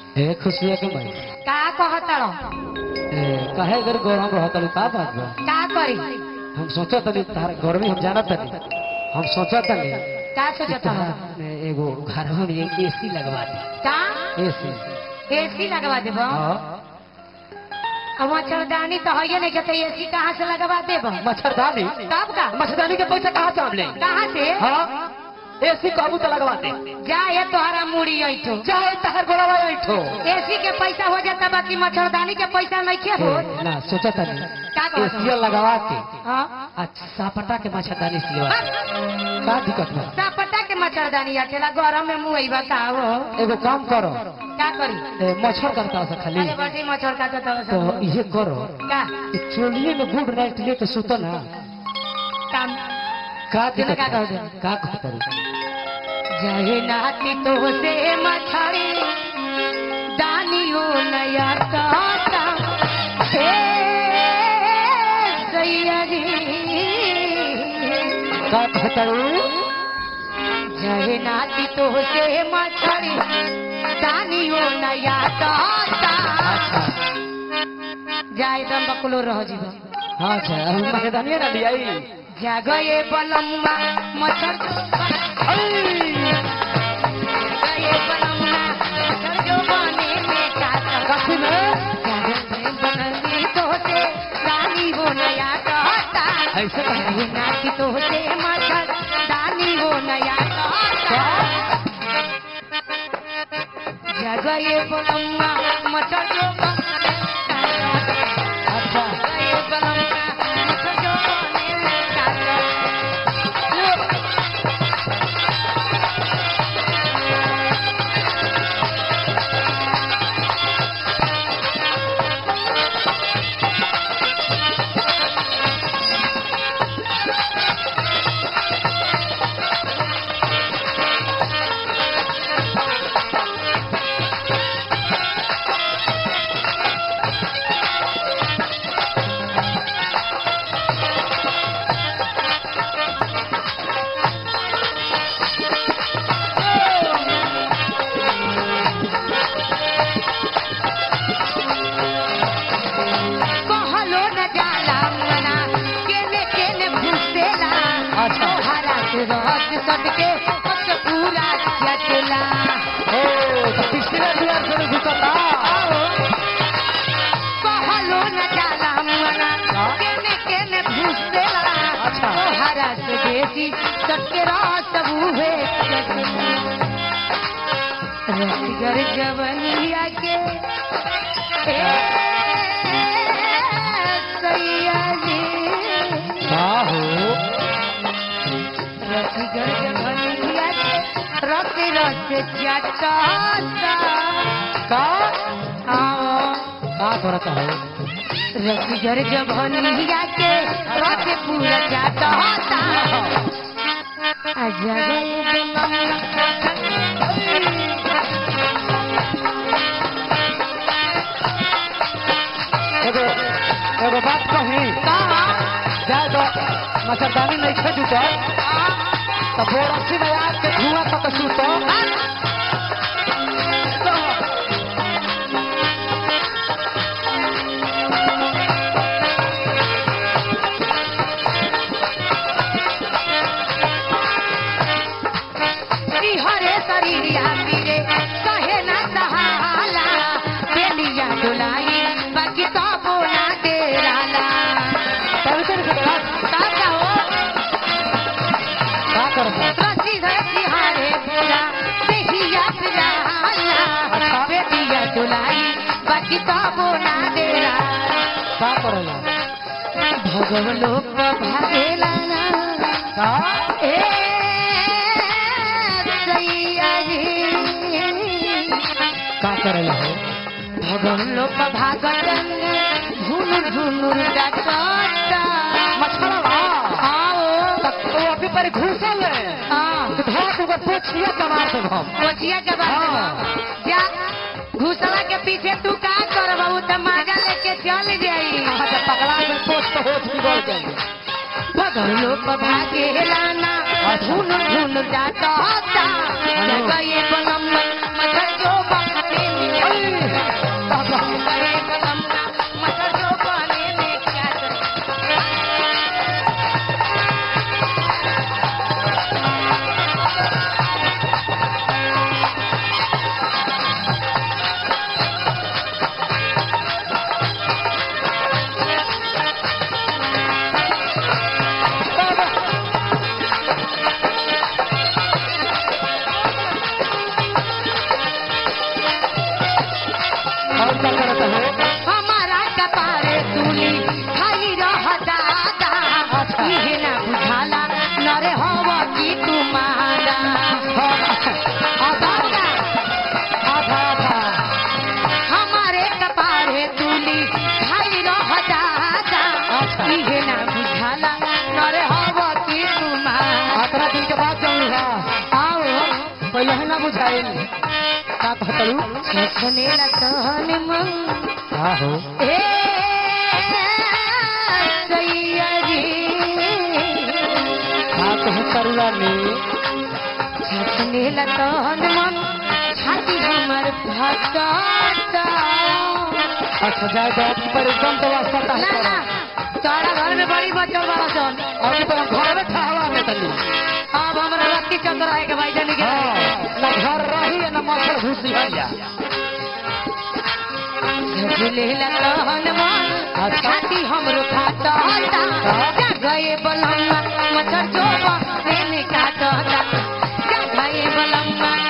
ए खुशिया के भाई का कहतड़ ए काहे घर गरम रहत का बात बा का करी हम सोचा तनी तार गर्मी हम जाना तनी हम सोचा तनी का कि सोचत तोहरा में एगो घर में एसी लगवा दे का एसी एसी लगवा देबो हां अब मच्छरदानी तो है नहीं कहते एसी कहाँ से लगवा देबो मच्छरदानी तब का मच्छरदानी के पैसा कहाँ से हम ले कहाँ से हाँ एसी काबू तो लगवा दे जा ये तोहरा मुड़ी ऐठो चाहे तहर गोलवा ऐठो एसी के पैसा हो जाता बाकी मच्छरदानी के पैसा नहीं के हो ए, ना सोचा तनी का कहत एसी लगवा के हाँ अच्छा सापटा के मच्छरदानी सिलवा का दिक्कत बा सापटा के मच्छरदानी अकेला गरम में मुँह बताओ एगो काम करो का करी ए, मच्छर करता से खाली अरे बड़ी मच्छर का तो तो ये करो का कि चोलिए में गुड नाइट लेके सुतो ना काम का तेने दिक्कत का बा? कहते? का कहतरी जय नाती तो से मछड़ी दानियो नया काता हे सैया जी का कहतरू जय नाती तो से मछड़ी दानियो नया काता अच्छा जाय दम बकुलो रह जीव हाँ अच्छा हम मच्छरदानी ना लियाई जगए बलम्मा मच्छर जगए बलम्मा मच्छर जो बने में काता काशी में बनली तो से रानी हो नया कहता ऐसे कहे नाची तो से मच्छर रानी हो नया कहता जगए बलम्मा मच्छर जो बने अच्छा जगए बलम्मा मच्छर जो बने में काता कहलो न जाला मना केने केने भूसेला अच्छा। हरा से रहत सटके पक पूरा चटला ओ तो पिछले दुआर से घुसता कहलो न जाला मना हाँ। केने केने भूसेला अच्छा। हरा से बेसी सटके रहत बूहे चटला रसगर जवनिया के ए सैया जी का हो रसिगर जवनिया के रस रस जाता का आओ का करता है रसिगर जवनिया के रस पूरा जाता अजय एगो एगो बात कही जाए तो मच्छरदानी नहीं खे जुटल तो बोरसी में आग के धुआं तक सुतो हरे शरीरिया पीरे कहे ना सहाला बेलिया डुलाई बाकी तो बोला डेराला तभी तेरे से बात ताजा हो का करता रसी रसी हारे पूरा बेहिया पिराला बेलिया डुलाई बाकी तो बोला डेरा का करेला भगव लोक भागेला ना का ए सैया जी का करेला हो भगव लोक भागन झुनुर झुनुर डाटा मच्छरवा आओ तक तो अभी पर घुसल है हाँ तो धोआ के ऊपर पोछिया कमार से हम कोचिया के बाद हाँ। जा घुसला के पीछे तू का करब उ त माजा लेके चल जाई हाँ, तो पगला में पोछ तो होठ बिगड़ जाएंगे भगव लोक भागेला ना झुनुर झुनुर डाटा हेलो। जगह ये बनम मच्छर जो बाटे में क्या करत है हमारा कपारे तुली खाई रह दादा अच्छा। इहे ना बुझाला नरे हवा की तुम्हारा आधा आधा आधा हमारे कपारे तुली खाई रह दादा अच्छा। इहे ना बुझाला नरे हवा की तुम्हारा आतरा दिन के बाद जाऊँ है आओ पहले ही ना बुझाइल का कहतलू छछने लगन मन हाँ हो ए सैया रे हाँ कहूँ करुआ ने छछने लगन मन छाती हमर फटता अच्छा जाए तो पर एकदम तो वास्ता ना है ना तारा घर में बड़ी बच्चों बड़ा सन अभी तो हम घर में ठहरा में तनी अब हमरा रत्ती चंद्र है के भाई जानी के हाँ ना घर रही है ना मच्छर घुसी है जा झुले लगन मन अच्छा। छाती हमरो फटता जा गए बलम्मा मच्छर जो बने काटता जा गए बलम्मा